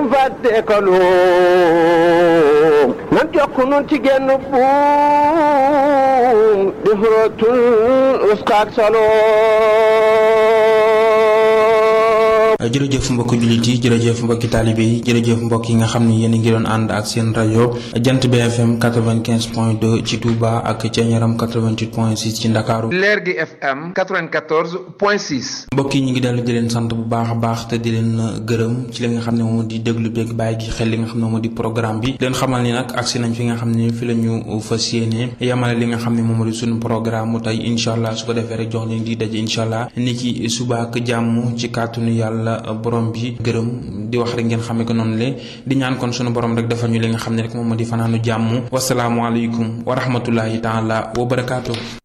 bum fàtte ko luum nan jokk nun ci genn buum di xurootul uskaak saloom jërëjëf mbokki jullit yi jërëjëf mbokki taalibe yi jërëjëf mbokk yi nga xam ni yéen a ngi doon ànd ak seen rajo jant BFM 95 point 2 ci Touba ak Thiéniaram 88 point 6 ci Ndakaaru leer gi FM 94 point 6. mbokk yi ñu ngi dellu di leen sant bu baax a baax te di leen gërëm ci li nga xam ne moom di déglu beeg bàyyi gi xel li nga xam ne moom di programme bi leen xamal ni nag agsi nañ fi nga xam ne fi la ñu fas yéene yamale li nga xam ne moom di suñu programme mu tey incha allah su ko defee rek jox leen di daje incha allah ni ki suba ak jàmm ci kàttanu yàlla borom bi gërëm di wax rek ngeen xamee ko noonu le di ñaan kon sunu borom rek defal ñu li nga xam ne rek moom moo di fanaanu jàmm wasalaamualeykum wa rahmatullahi taala wa barakaatu.